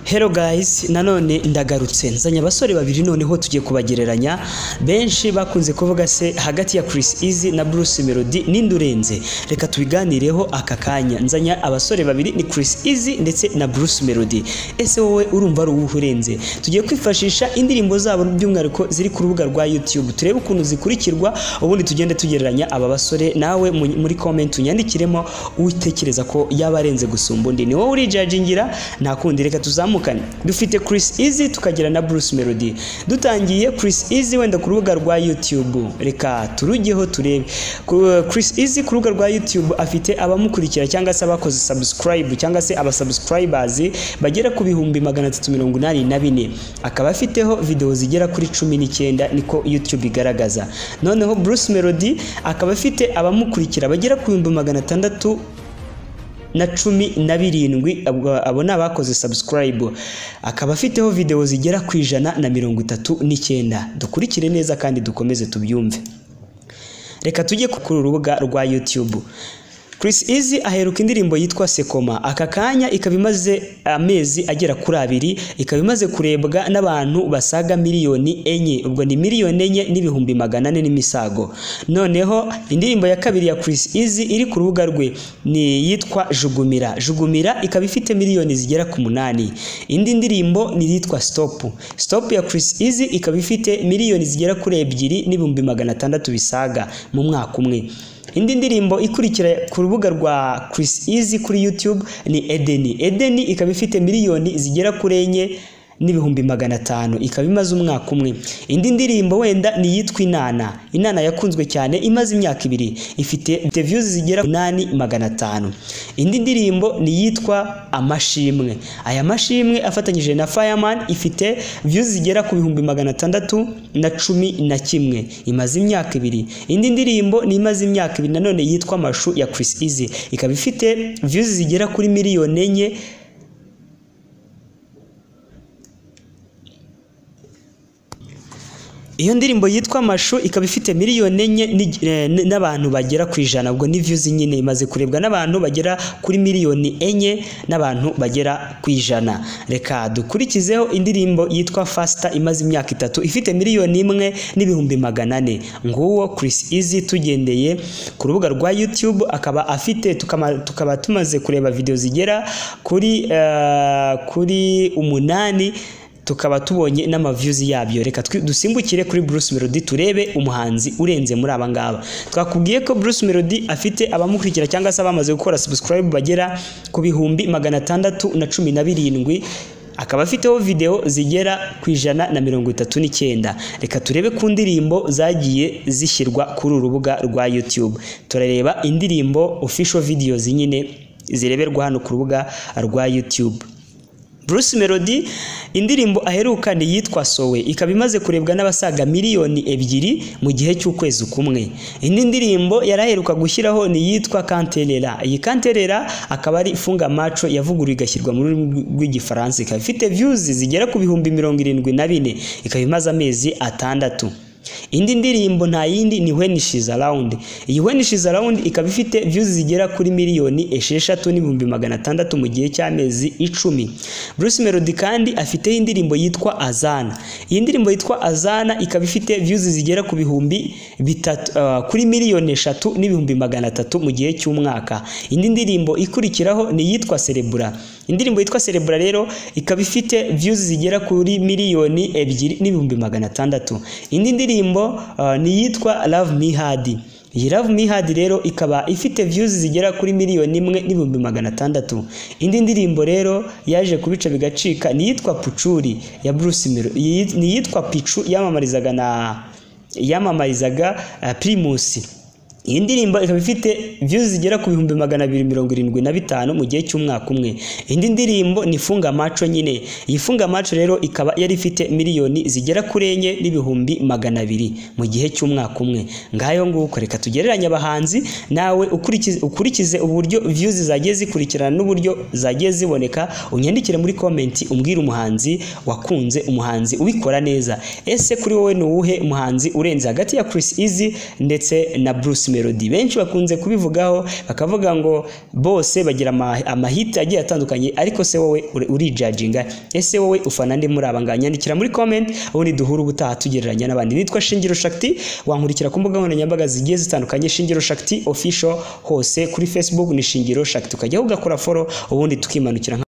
Hello guys nanone ndagarutse nzanye abasore babiri noneho tugiye kubagereranya benshi bakunze kuvuga se hagati ya Chris Easy na Bruce Melody n'indurenze reka tubiganireho aka kanya nzanya abasore babiri ni Chris Easy ndetse na Bruce Melody ese wowe urumva ari uwuhe urenze tugiye kwifashisha indirimbo zabo by'umwihariko ziri ku rubuga rwa YouTube turebe ukuntu zikurikirwa ubundi tugende tugereranya aba basore nawe mu- muri comment unyandikiremo utekereza ko yaba arenze gusumba undi ni wowe urijajingira nta kundi reka tuzamukane dufite Chris Easy tukagira na Bruce Melody dutangiye Chris Easy wenda ku rubuga rwa YouTube reka turujyeho turebe Ku- Chris Easy ku rubuga rwa YouTube afite abamukurikira cyangwa se abakoze subscribe cyangwa se abasubscribers bagera ku bihumbi magana atatu mirongo inani na bine akaba afiteho video zigera kuri cumi n'icyenda niko YouTube igaragaza noneho Bruce Melody akaba afite abamukurikira bagera ku bihumbi magana atandatu na cumi na birindwi abo- abo ni abakoze subscribe akaba afiteho video zigera ku ijana na mirongo itatu n'icyenda dukurikire neza kandi dukomeze tubyumve reka tujye ku kuri urubuga rwa YouTube Chris Easy aheruka indirimbo yitwa Sekoma aka kanya ikaba imaze amezi agera kuri abiri ikaba imaze kurebwa n'abantu basaga miliyoni enye ubwo ni miliyoni enye n'ibihumbi magana ane n'imisago noneho indirimbo ya kabiri ya Chris Easy iri ku rubuga rwe ni yitwa Jugumira Jugumira ikaba ifite miliyoni zigera ku munani indi ndirimbo ni yitwa Stop Stop ya Chris Easy ikaba ifite miliyoni zigera kuri ebyiri n'ibihumbi magana atandatu bisaga mu mwaka umwe indi ndirimbo ikurikira ku rubuga rwa Chris Easy kuri YouTube ni Edeni. Edeni ikaba ifite miliyoni zigera kuri enye n'ibihumbi magana atanu ikaba imaze umwaka umwe indi ndirimbo wenda ni iyitwa inana inana yakunzwe cyane imaze imyaka ibiri ifite views zigera ku nani magana atanu indi ndirimbo ni iyitwa amashimwe aya mashimwe afatanyije na fireman ifite views zigera ku bihumbi magana atandatu na cumi na kimwe imaze imyaka ibiri indi ndirimbo ni imaze imyaka ibiri nanone yitwa amashu ya Chris Easy ikaba ifite views zigera kuri miliyoni enye iyo ndirimbo yitwa amashu ikaba ifite miliyoni enye ni- eh, n- n'abantu bagera ku ijana ubwo ni views nyine imaze kurebwa n'abantu bagera kuri miliyoni enye n'abantu bagera ku ijana reka dukurikizeho indirimbo yitwa fasita imaze imyaka itatu ifite miliyoni imwe n'ibihumbi magana ane nguwo Chris Easy tugendeye ku rubuga rwa YouTube akaba afite tukama, tukaba tumaze kureba video zigera kuri eh, kuri umunani tukaba tubonye n'amaviews yabyo reka twi- dusimbukire kuri Bruce Melody turebe umuhanzi urenze muri aba ngaba twakubwiye ko Bruce Melody afite abamukurikira cyangwa se abamaze gukora subscribe bagera ku bihumbi magana atandatu na cumi na birindwi akaba afiteho video zigera ku ijana na mirongo itatu n'icyenda reka turebe ku ndirimbo zagiye zishyirwa kuri uru rubuga rwa YouTube turareba indirimbo official videos nyine zireberwa hano ku rubuga rwa YouTube Bruce Melody indirimbo aheruka ni yitwa Sowe ikaba imaze kurebwa n'abasaga miliyoni ebyiri mu gihe cy'ukwezi kumwe indi ndirimbo yaraheruka gushyiraho ni yitwa Kanterera iyi Kanterera akaba ari funga maco yavuguruwe igashyirwa mu rurimi rw'igifaransa ikaba ifite views zigera ku bihumbi mirongo irindwi na bine ikaba imaze amezi atandatu indi ndirimbo nta yindi ni When She's Around iyi When She's Around ikaba ifite views zigera kuri miliyoni esheshatu n'ibihumbi magana atandatu mu gihe cy'amezi icumi Bruce Melody kandi afiteho indirimbo yitwa Azana iyi ndirimbo yitwa Azana ikaba ifite views zigera ku bihumbi bitatu ah, kuri miliyoni eshatu n'ibihumbi magana atatu mu gihe cy'umwaka indi ndirimbo ikurikiraho ni iyitwa Cerebra indirimbo yitwa Cerebra rero ikaba ifite views zigera kuri miliyoni ebyiri n'ibihumbi magana atandatu indi ndirimbo uh, ni iyitwa Love Me Hard iyi Love Me Hard rero ikaba ifite views zigera kuri miliyoni imwe n'ibihumbi magana atandatu indi ndirimbo rero yaje kubica bigacika ni iyitwa Pucuri ya Bruce Melody iyi- ni iyitwa Pichu yamamarizaga na yamamarizaga uh, Primus iyi ndirimbo ikaba ifite views zigera ku bihumbi magana abiri mirongo irindwi na bitanu mu gihe cy'umwaka umwe indi ndirimbo ni funga maco nyine iyi funga maco rero ikaba yari ifite miliyoni zigera kuri enye n'ibihumbi magana abiri mu gihe cy'umwaka umwe ngayo nguko reka tugereranye abahanzi nawe ukurikize, ukurikize uburyo views zagiye zikurikirana n'uburyo zagiye ziboneka unyandikire muri comment umbwire umuhanzi wakunze umuhanzi ubikora neza ese kuri wowe ni uwuhe muhanzi urenze hagati ya Chris Easy ndetse na Bruce Melody? melody benshi bakunze kubivugaho bakavuga ngo bose bagira ama- amahiti agiye atandukanye ariko se wowe uri- urijajinga ese wowe ufana nde muri aba ngaya nyandikira muri comment ubundi duhura ubutaha tugereranya n'abandi nitwa Shingiro Shakti wankurikira ku mbuga nkoranyambaga zigiye zitandukanye Shingiro Shakti official hose kuri Facebook ni Shingiro Shakti ukajyaho ugakora follow ubundi tukimanukira nka-